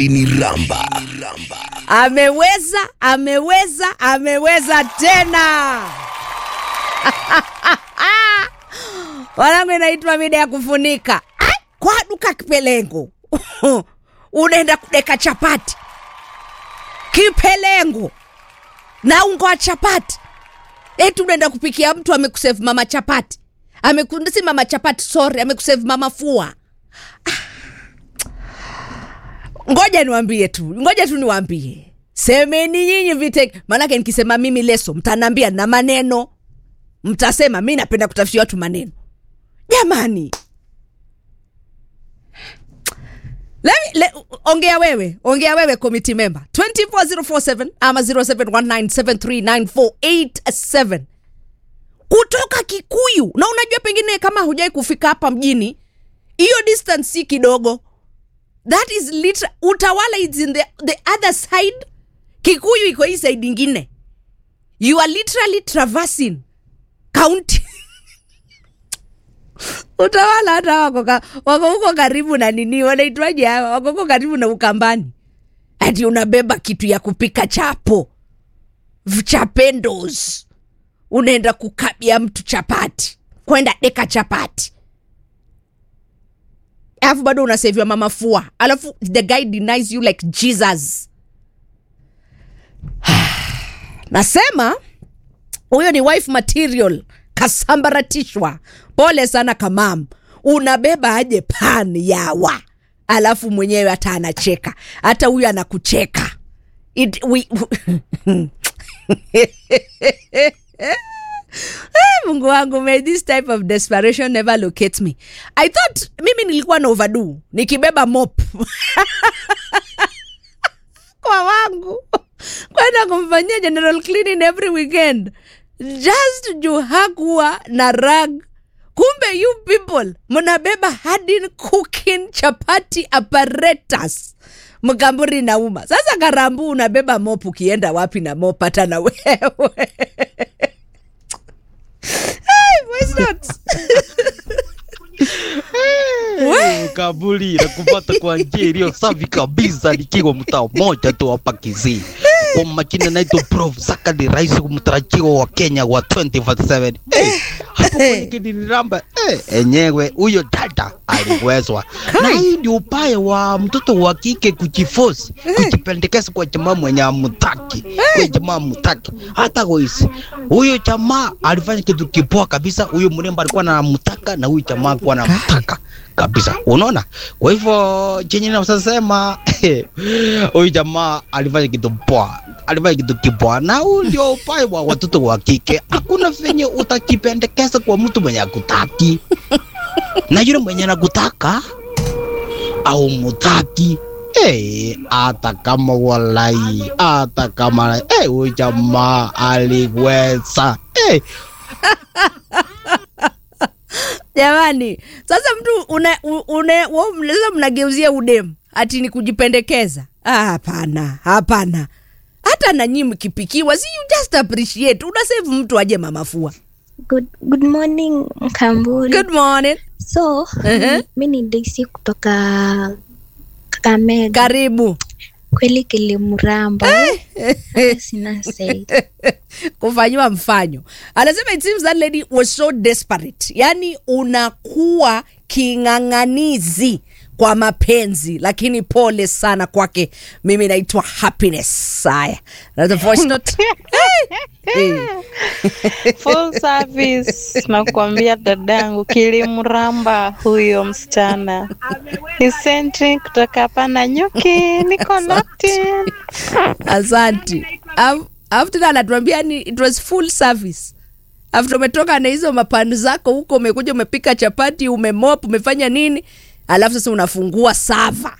ni ramba ameweza ameweza ameweza tena wanangu inaitwa mida ya kufunika Ah, kwa duka kipelengo unaenda kudeka chapati kipelengo na ungo wa chapati eti unaenda kupikia mtu amekusave mama chapati Ameku- si mama chapati sorry amekusave mama fua ngoja niwambie tu ngoja tu niwambie semeni nyinyi vite maanake nikisema mimi leso mtanaambia na maneno mtasema mi napenda kutafutia watu maneno jamani Let me, le, ongea wewe ongea wewe committee member 24047 ama 0719739487 kutoka kikuyu na unajua pengine kama hujai kufika hapa mjini hiyo distance si kidogo that is literal, utawala is in the, the other side kikuyu iko hii side ingine you are literally traversing county utawala hata wako, ka, wako huko karibu na nini wanaitwaje hawa wako huko karibu na ukambani ati unabeba kitu ya kupika chapo chapendos unaenda kukabia mtu chapati kwenda deka chapati alafu bado unaseviwa mama fua alafu the guy denies you like jesus nasema huyo ni wife material kasambaratishwa pole sana kamam unabeba aje pan yawa alafu mwenyewe hata anacheka hata huyu anakucheka It, we, Eh, mungu wangu may this type of desperation never locate me i thought mimi nilikuwa na overdo nikibeba mop kwa wangu kwenda kumfanyia general cleaning every weekend just juu hakuwa na rag kumbe you people mnabeba hadin cooking chapati apparatus mkamburi nauma sasa karambu unabeba mop ukienda wapi na mop hata na wewe Hey, voice notes. We. kaburi na kupata kwa njia iliyo safi kabisa nikiwa mtaa mmoja tu hapa Kisii. Kwa majina naitwa Prof Zakari, rais mtarajiwa wa Kenya wa 2047. Hey, hapo kwenye kiniramba eh, enyewe huyo dada aliwezwa, na hii ndio upaya wa mtoto wa kike kujifosi kujipendekeza kwa jamaa mwenye amutaki, kwa jamaa amutaki hata kuisi. Huyo jamaa alifanya kitu kipoa kabisa. Huyo mrembo alikuwa anamtaka na huyu jamaa alikuwa anamtaka kabisa, unaona. Kwa hivyo chenye nasema huyu jamaa alifanya kitu poa, alifanya kitu kipoa, na huu ndio upai wa watoto wa kike. Hakuna venye utakipendekeza kwa mtu mwenye akutaki na yule mwenye anakutaka au mutaki Eh, hata kama walai, hata kama eh, huyu jamaa aliweza eh, jamani sasa mtu une, une, wa- mnaweza mnageuzia udemu ati ni kujipendekeza Ah, hapana hapana hata nanyi mkipikiwa si you just appreciate unasave mtu aje mamafua Good, good morning Mkamburi. good morning So, Ehe. mi ni Daisy kutoka Kakamega. karibu Kweli kilimramba. Hata Sina say. kufanyiwa mfanyo anasema it seems that lady was so desperate yani unakuwa king'ang'anizi kwa mapenzi lakini pole sana kwake mimi naitwa happiness haya Na the voice note hey. full service nakuambia dadangu kilimramba huyo msichana isentri kutoka hapa na nyuki niko locked asanti Af- alafu tena anatuambia ni it was full service after umetoka na hizo mapanu zako huko umekuja umepika chapati umemop umefanya nini alafu sasa unafungua sava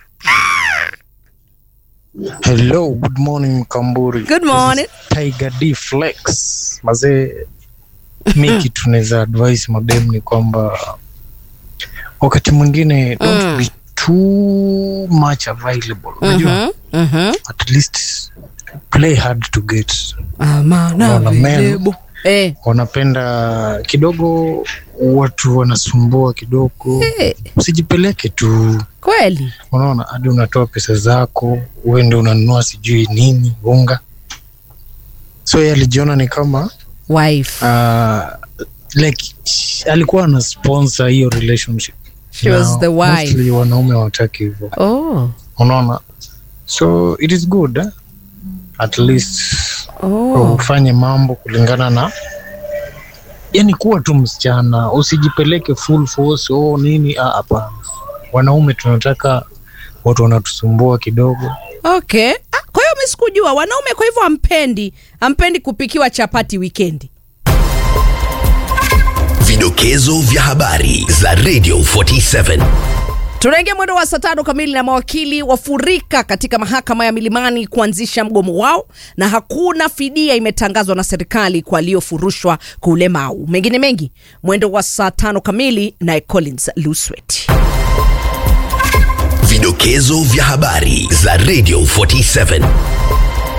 Hello, good morning Mkamburi. Good morning. This is Tiger D Flex. Mazee, mi kitu naweza advise madem ni kwamba wakati mwingine don't Mm. be too much available. Unajua, Mhm, mhm. at least play hard to get. Amana Unaona, men. available. Eh, Wanapenda kidogo watu wanasumbua kidogo Eh, usijipeleke tu kweli unaona hadi unatoa pesa zako uende unanunua sijui nini unga so yeye alijiona ni kama wife uh, like alikuwa ana sponsor hiyo relationship she was Na the wife mostly wanaume hawataki hivyo oh unaona so it is good eh? at least oh ufanye mambo kulingana na yani kuwa tu msichana usijipeleke full force oh nini ah, hapana wanaume tunataka watu wanatusumbua kidogo okay ah, kwa hiyo mi sikujua wanaume kwa hivyo ampendi ampendi kupikiwa chapati wikendi Vidokezo vya habari za Radio 47. tunaingia mwendo wa saa tano kamili na mawakili wafurika katika mahakama ya milimani kuanzisha mgomo wao na hakuna fidia imetangazwa na serikali kwa waliofurushwa kwa ulemau mengine mengi mwendo wa saa tano kamili naye collins luswet Vidokezo vya habari za Radio 47.